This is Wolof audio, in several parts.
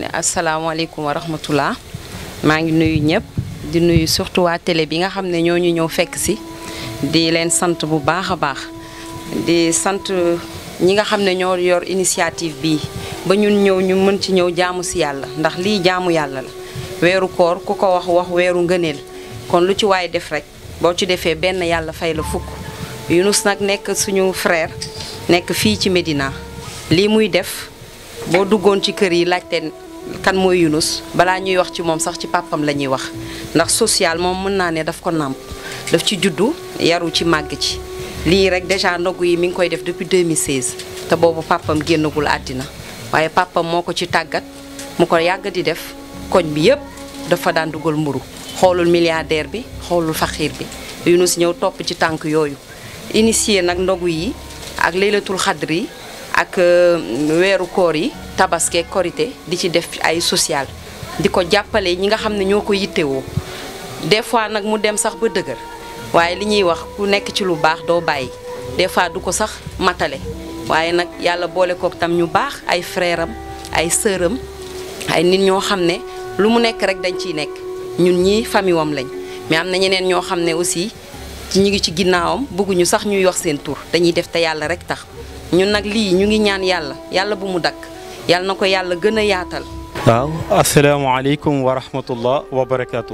asalaamaaleykum wa rahmatullah maa ngi nuyu ñëpp di nuyu surtout waa télé bi nga xam ne ñoo ñu ñëw fekk si di leen sant bu baax a baax di sant ñi nga xam ne ñoo yor initiative bii ba ñun ñëw ñu mën ci ñëw jaamu si yàlla ndax lii jaamu yàlla la weeru koor ku ko wax wax weeru ngëneel kon lu ci waay def rek boo ci defee benn yàlla fay la fukk Yunus nag nekk suñu frère nekk fii ci Médina lii muy def boo duggoon ci kër yi laajte kan mooy Yunus balaa ñuy wax ci moom sax ci pàppam la ñuy wax ndax social moom mën naa ne daf ko nàmp daf ci juddu yaru ci màgg ci lii rek déjà ndogu yi mi ngi koy def depuis 2016 te boobu pàppam génnagul àddina waaye pàppam moo ko ci tàggat mu ko yàgg di def koñ bi yëpp dafa daan dugal mburu xoolul milliardaire bi xoolul faxiir bi Yunus ñëw topp ci tànk yooyu initié nag ndogu yi ak laylatul xadr yi ak weeru koor yi tabaske korité di ci def ay social di ko jàppale ñi nga xam ne ñoo ko yittewoo des fois nag mu dem sax ba dëgër waaye li ñuy wax ku nekk ci lu baax doo bàyyi des fois du ko sax matale waaye nag yàlla boole kook tam ñu baax ay frère am ay sœur am ay nit ñoo xam ne lu mu nekk rek dañ ciy nekk ñun ñii famille wam lañ mais am na ñeneen ñoo xam ne aussi ci ñu ngi ci ginnaawam bëgguñu sax ñuy wax seen tur dañuy def te yàlla rek tax ñun nag lii ñu ngi ñaan yàlla yàlla bu mu dakk yàlla na ko yàlla gën a yaatal. waaw asalaamaaleykum wa rahmatullah wa barakaatu.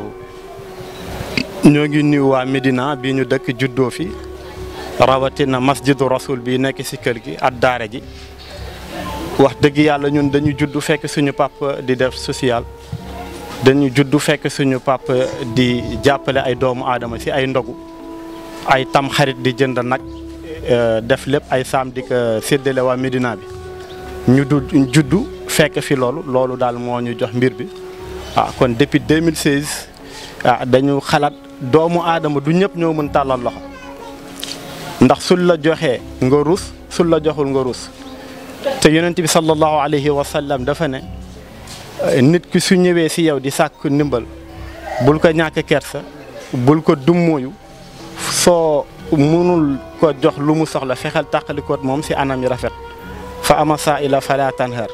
ñoo ngi nuyu waa Médina bi ñu dëkk juddoo fi rawatina masjidu rasul bi nekk ci kër gi ak daara ji wax dëgg yàlla ñun dañu juddu fekk suñu papa di def social. dañu juddu fekk suñu papa di jàppale ay doomu aadama ci ay ndogu ay tam xarit di jënd nag def lépp ay saam di ko séddale waa Médina bi ñu du juddu fekk fi loolu loolu daal moo ñu jox mbir bi ah kon depuis 2016 ah dañu xalaat doomu aadama du ñëpp ñoo mën tàllal loxo ndax sul la joxee nga rus sul la joxul nga rus te yonent bi sallallahu alayhi wa sallam dafa ne nit ki su ñëwee si yow di sàkk ndimbal bul ko ñàkk kersa bul ko dummóoyu soo mënul ko jox lu mu soxla fexeel tàqalikoot moom si anam yi rafet fa ama saa ila fala tanhar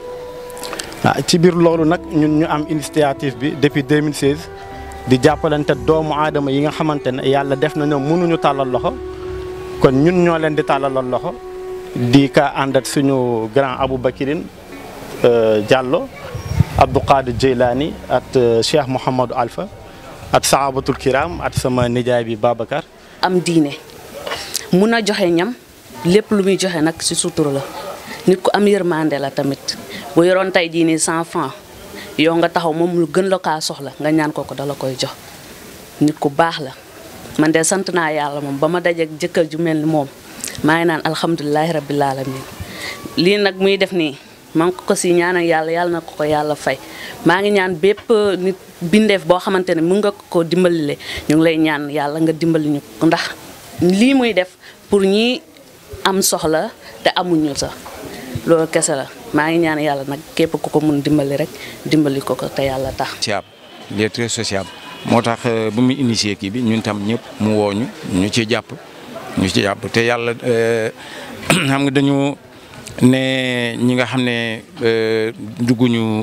ah ci biir loolu nag ñun ñu am initiative bi depuis 2016 di jàppalante doomu aadama yi nga xamante ne yàlla def na ñoom mënuñu tàllal loxo kon ñun ñoo leen di tàllalal loxo di ka àndat suñu grand Aboubacrine Diallo Abdou Qadir Jeylani at Cheikh Mouhamadou Alpha at sahabatul kiram at sama nijaay bi Babacar. am diine mun a joxe ñam lépp lu muy joxe nag ci sutura la nit ku am yërmande la tamit bu yoroon tey jii nii cent francs yow nga taxaw moom lu gën la kaa soxla nga ñaan ko ko dala koy jox nit ku baax la man de sant naa yàlla moom ba ma dajeek jëkkër ju mel ni moom maa ngi naan alhamdulilahi rabbil alamin lii nag muy def nii maa ngi ko si ñaanal yàlla yàlla na ko ko yàlla fay maa ngi ñaan bépp nit bindeef boo xamante ne mun nga ko dimbalile ñu ngi lay ñaan yàlla nga dimbali ñu ndax lii muy def pour ñi am soxla te amuñu sax loolu kese la maa ngi ñaan yàlla nag képp ku ko mun dimbali rek dimbali ko ko te yàlla tax. sociable il est très sociable moo tax bu mu initié kii bi ñun tam ñëpp mu wooñu ñu ci jàpp ñu ci jàpp te yàlla xam nga dañu ne ñi nga xam ne dugguñu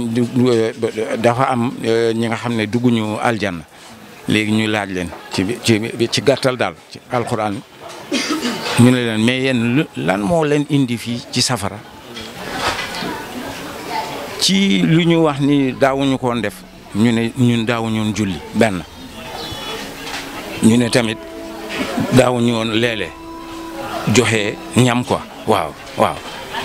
dafa am ñi nga xam ne dugguñu aljanna léegi ñu laaj leen ci ci ci gàttal daal ci alxuraan ñu ne leen mais yéen lan moo leen indi fii ci safara ci lu ñu wax ni daawuñu koon def ñu ne ñun daawuñu julli benn ñu ne tamit daawuñu woon léeg-léeg joxe ñam quoi waaw waaw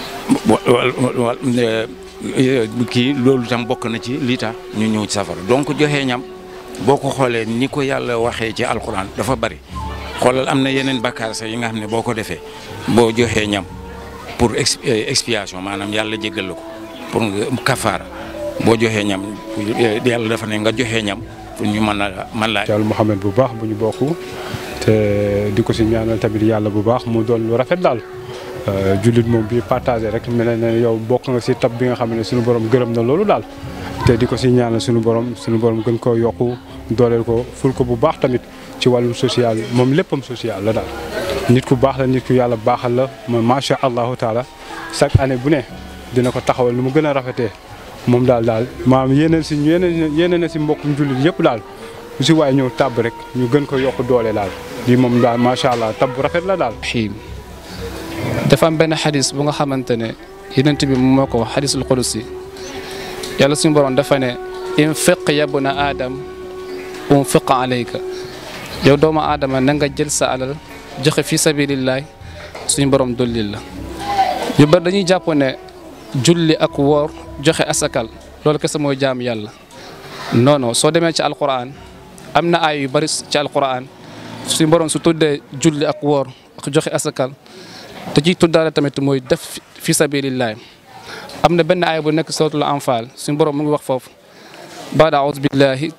kii loolu tam bokk na ci lii tax ñu ñëw ci safara donc joxe ñam boo ko xoolee ni ko yàlla waxee ci alxuraan dafa bari xoolal am na yeneen bakkaar sax yi nga xam ne boo ko defee boo joxee ñam pour expiation maanaam yàlla jéggal la ko pour nga kafaara boo joxee ñam yàlla dafa ne nga joxee ñam pour ñu mën a mën laa. Yàlla Muhammad bu baax bu ñu bokk te di ko si ñaanal tamit yàlla bu baax mu doon lu rafet daal jullit moom bi partagé rek mel ne yow bokk nga si tab bi nga xam ne suñu borom gërëm na loolu daal te di ko si ñaanal suñu borom suñu borom gën koo yokku dooleel ko ful ko bu baax tamit ci wàllum social moom léppam social la daal. nit ku baax la nit ku yàlla baaxal la moom macha allahu taala chaque année bu ne dina ko taxawal nu mu gën a rafetee moom daal daal maam yéeneen si yéeneen yéeneen na si mbokkum jullit yëpp daal bu si waay ñëw tàbb rek ñu gën ko yokk doole daal lii moom daal macha allah tab bu rafet la daal. xiim dafa am benn xadis bu nga xamante ne yenent bi moo ko wax xadisul qudusi yàlla suñu borom dafa ne infiq yabna aadam unfiq alayka yow doomu aadama na nga jël sa alal joxe fi sabilillahi suñu borom dollil la ñu bari dañuy jàpp ne julli ak woor joxe asakal loolu kese mooy jaam yàlla non non soo demee ci alquran am na ay yu bari ci alquran suñu borom su tuddee julli ak woor ak joxe asakal te ciy tuddaale tamit mooy def fi sabilillahi am na benn aaya bu nekk suratul anfal suñu borom mu ngi wax foofu baada audu billahi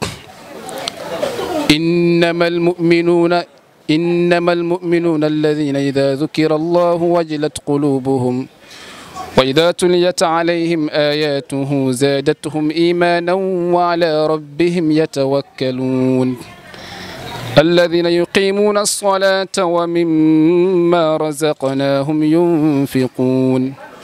innama almuminuuna innama almuminuuna alladina ida dukira allahu wajilat qulubuhum wa ida tuliyat alayhim ayatuhu zaadathum imanan wa ala rabbihim yatawakkaluun الذين يقيمون الصلاة ومما رزقناهم ينفقون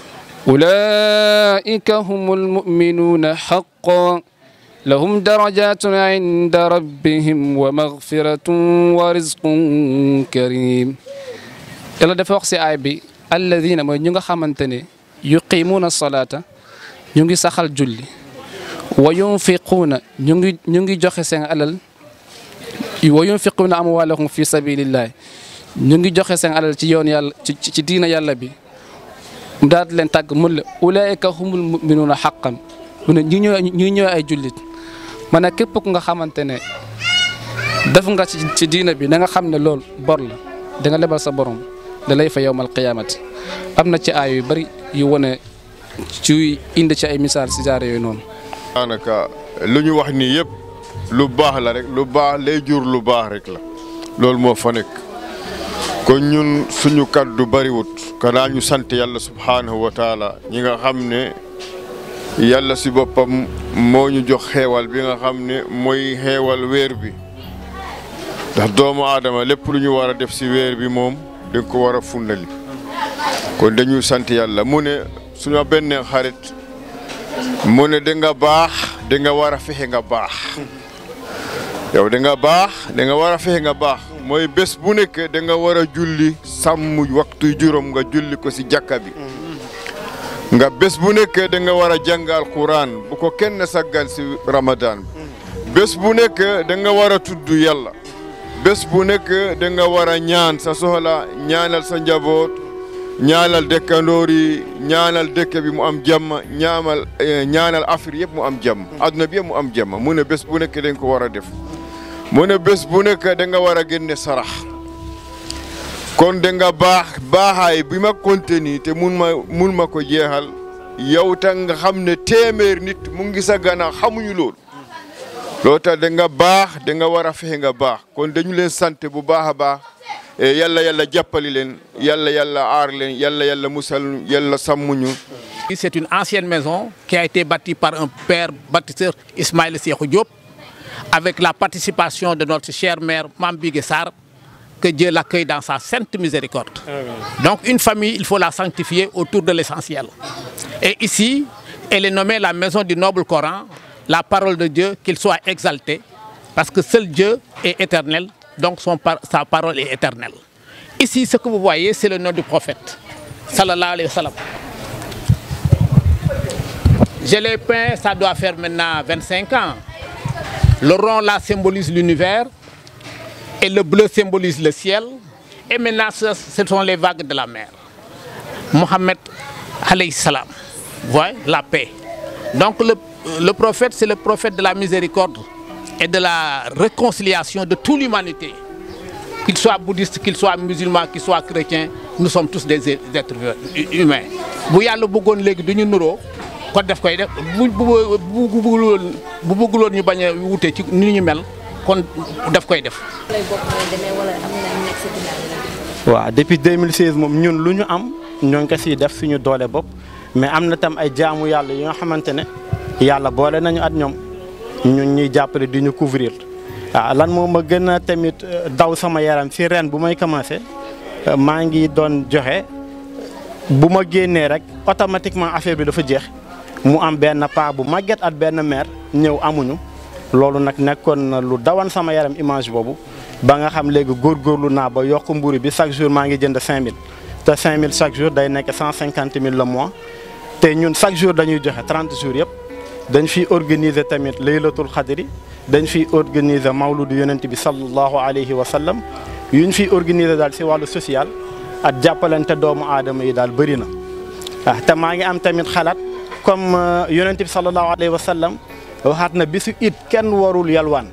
أولئك هم المؤمنون حقا لهم درجات عند ربهم ومغفرة ورزق كريم يلا دفع وقت آي الذين ما نيغا خامتاني يقيمون الصلاة نيغي ساخال جولي وينفقون نيغي نيغي جوخي سين alal wa yunfiquna amwaalahum fi sabilillah ñu ngi joxe seen alal ci yoon yàlla ci ci diina yàlla bi mu daal di leen tàgg mun la ulaayika humul muminuuna xaqan mu ne ñi ñëw ñi ñëw ay jullit ma ne képp ku nga xamante ne def nga ci ci diina bi na nga xam ne loolu bor la da nga lebal sa borom da lay fa yowmal qiyaamati am na ci aay yu bari yu wane ci indi ci ay misaal si jaare yooyu noonu. daanaka lu ñu wax nii yëpp. lu baax la rek lu baax lay jur lu baax rek la loolu moo fa nekk kon ñun suñu kaddu bariwut kanaa ñu sant yàlla subhaanahu wa taala ñi nga xam ne yàlla si boppam moo ñu jox xeewal bi nga xam ne mooy xeewal weer bi ndax doomu aadama lépp lu ñu war a def si weer bi moom dañ ko war a fundali kon dañuy sant yàlla mu ne suñu benn xarit mu ne da nga baax da nga war a fexe nga baax yow da nga baax da nga war a fexe nga baax mooy bés bu nekk da nga war a julli sàmm waxtu juróom nga julli ko si jàkka bi nga bés bu nekk da nga war a jàng alquran bu ko kenn saggan si ramadan bi bés bu nekk da nga war a tudd yàlla bés bu nekk da nga war a ñaan sa soxla ñaanal sa njaboot ñaanal dëkkandoor yi ñaanal dëkk bi mu am jàmm ñaamal ñaanal Afrique yëpp mu am jàmm adduna bi yëpp mu am jàmm mu ne bés bu nekk dañ ko war a def mu ne bés bu nekk da nga war a génne sarax kon da nga baax baaxaay bi ma contenu te mun ma mun ma ko jeexal yow tam nga xam ne téeméer nit mu ngi sa gannaaw xamuñu loolu loolu tax da nga baax da nga war a fexe nga baax kon dañu leen sant bu baax a baax yàlla yàlla jàppali leen yàlla yàlla aar leen yàlla yàlla musal yàlla sàmmuñu C'est une ancienne maison qui a été bâtie par un père bâtisseur Ismaël Sékou Diop avec la participation de notre cher maire Mambigué Sarr que Dieu l'accueille dans sa sainte miséricorde. Donc une famille, il faut la sanctifier autour de l'essentiel. Et ici, elle est nommée la maison du noble Coran, la parole de Dieu, qu'il soit exalté, parce que seul Dieu est éternel, donc son par- sa parole est éternelle. Ici, ce que vous voyez, c'est le nom du prophète, sallallahu alayhi wa sallam. Je l'ai peint, ça doit faire maintenant 25 ans. Le rond là symbolise l'univers et le bleu symbolise le ciel. Et maintenant, ce, ce sont les vagues de la mer. Mohammed alayhi salam, vous voyez, la paix. Donc le, le prophète, c'est le prophète de la miséricorde et de la réconciliation de toute l'humanité. Qu'il soit bouddhiste, qu'il soit musulman, qu'il soit chrétien, nous sommes tous des êtres humains. bu yàlla bëggoon léegi du ñu nuroo kon def koy def bu bu bu bu bëgguloon bu bëgguloon ñu bañ a wute ci ni ñu mel kon daf koy def. waaw depuis 2016 moom ñun lu ñu am ñoo ngi ko siy def suñu doole bopp mais am na tam ay jaamu yàlla yi nga xamante ne yàlla boole nañu at ñoom ñun ñuy jàppale di ñu couvrir waaw lan moo ma gën a tamit daw sama yaram si ren bu may commencé maa ngi doon joxe bu ma génnee rek automatiquement affaire bi dafa jeex mu am benn paa bu màgget at benn mère ñëw amuñu loolu nag nekkoon na lu dawan sama yaram image boobu ba nga xam léegi góorgóorlu naa ba yokk mburu bi chaque jour maa ngi jënd 5000 te 5000 chaque jour day nekk 150 000 le mois te ñun chaque jour dañuy joxe 30 jours yëpp dañ fiy organiser tamit laylatul xadri dañ fiy organiser mawludu yonent bi sallallahu alayhi wa sallam yuñ fiy organiser daal si wàllu social ak jàppalante doomu aadama yi daal bëri na ah te maa ngi am tamit xalaat comme yonent bi sallallahu alayhi wa sallam waxaat na bisu it kenn warul yalwaan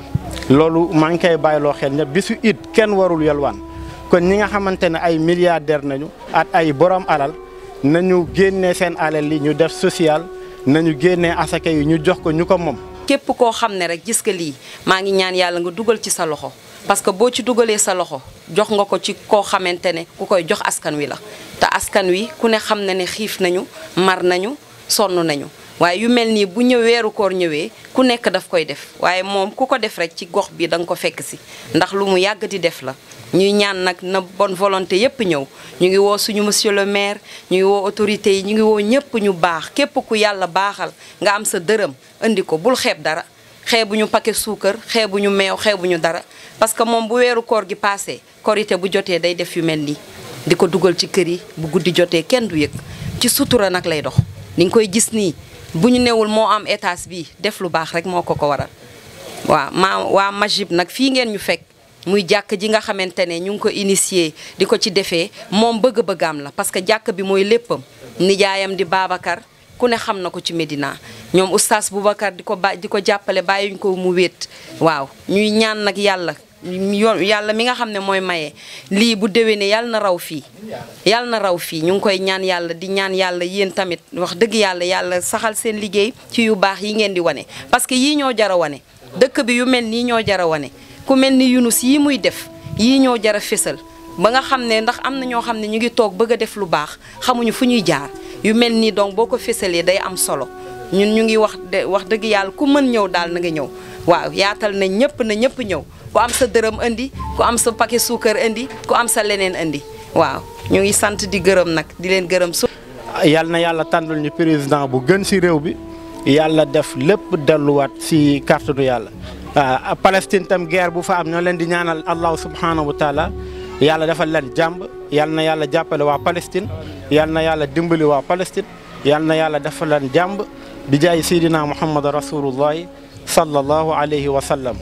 loolu maa ngi koy bàyyiloo xel ñëpp bisu it kenn warul yalwaan kon ñi nga xamante ne ay milliardaire nañu at ay borom alal nañu génnee seen alal yi ñu def social nañu génnee asaka yi ñu jox ko ñu ko moom. képp koo xam ne rek gis nga lii maa ngi ñaan yàlla nga dugal ci sa loxo parce que boo ci dugalee sa loxo jox nga ko ci koo xamante ne ku koy jox askan wi la te askan wi ku ne xam na ne xiif nañu mar nañu sonn nañu waaye yu mel nii bu ñëw weeru koor ñëwee ku nekk daf koy def waaye moom ku ko def rek ci gox bi da nga ko fekk si ndax lu mu yàgg di def la ñuy ñaan nag na bonne volonté yépp ñëw ñu ngi woo suñu monsieur le maire ñu ngi woo autorités yi ñu ngi woo ñëpp ñu baax képp ku yàlla baaxal nga am sa dërëm indi ko bul xeeb dara xeebuñu paquet suukar xeebuñu meew xeebuñu dara parce que moom bu weeru koor gi passé korité bu jotee day def yu mel nii di ko dugal ci kër yi bu guddi jotee kenn du yëg ci sutura nag lay dox ni nga koy gis nii bu ñu newul moo am étage bi def lu baax rek moo ko ko waral waaw maa waa Magib nag fii ngeen ñu fekk muy jàkk ji nga xamante ne ñu ngi ko initié di ko ci defee moom bëgg-bëggaam la parce que jàkk bi mooy léppam nijaayam di Babacar ku ne xam na ko ci Médina ñoom oustaz Boubacar di ko ba di ko jàppale bàyyuñ ko mu wéet waaw ñuy ñaan nag yàlla yoon yàlla mi nga xam ne mooy maye lii bu déwénee yàlla na raw fii yàlla na raw fii ñu ngi koy ñaan yàlla di ñaan yàlla yéen tamit wax dëgg yàlla yàlla saxal seen liggéey ci yu baax yi ngeen di wane parce que yii ñoo jara wane dëkk bi yu mel nii ñoo jara wane ku mel ni Yunus yii muy def yii ñoo jara fésal ba nga xam ne ndax am na ñoo xam ne ñu ngi toog bëgg a def lu baax xamuñu fu ñuy jaar yu mel nii donc boo ko fésalee day am solo ñun ñu ngi wax de wax dëgg yàlla ku mën ñëw daal na nga ñëw waaw yaatal na ñëpp na ñëpp ñëw ku am sa dërëm indi ku am sa paquet suukar indi ku am sa leneen indi waaw ñu ngi sant di gërëm nag di leen gërëm su yal na yàlla tànnul ñu président bu gën ci réew bi yàlla def lépp delluwaat ci kàttanu yàlla ah Palestine tam guerre bu fa am ñoo leen di ñaanal allahu subhanahu wa taala yàlla defal leen jàmb yal na yàlla jàppale waa Palestine yal na yàlla dimbali waa Palestine yal na yàlla defal leen jàmb bi jaay Seydina Muhammad rasulullahi sallallahu alayhi wa sallam.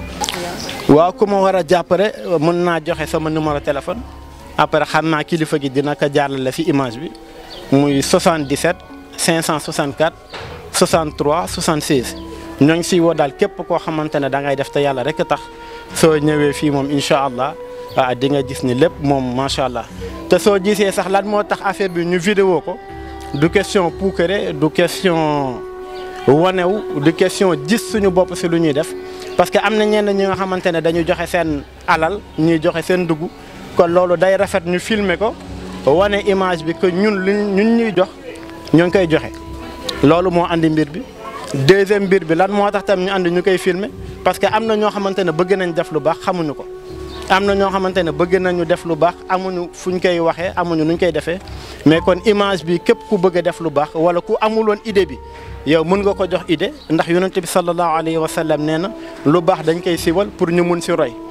waaw ku ma war a jàppale mën naa joxe sama numéro téléphone après xam naa kilifa gi dina ko jàllale ci image bi muy 77 564 63 76. ñoo ngi siy woo daal képp koo xamante ne da ngay def te yàlla rek tax soo ñëwee fii moom incha allah ah di nga gis ni lépp moom macha allah te soo gisee sax lan moo tax affaire bi ñu vidéo ko du question puukare du question wanew du question gis suñu bopp si lu ñuy def parce que am na ñenn ñi nga xamante ne dañu joxe seen alal ñuy joxe seen dugg kon loolu day rafet ñu filmer ko wane image bi que ñun lu ñun ñuy jox ñoo ngi koy joxe loolu moo andi mbir bi. deuxième mbir bi lan moo tax tam ñu ànd ñu koy filmer parce que am na ñoo xamante ne bëgg nañ def lu baax xamuñu ko am na ñoo xamante ne bëgg nañu def lu baax amuñu fuñ koy waxee amuñu nuñ koy defee mais kon image bi képp ku bëgg a def lu baax wala ku amuloon idée bi yow mën nga ko jox idée ndax yonent bi sallallahu alayhi wa sallam nee na lu baax dañ koy siwal pour ñu mun si roy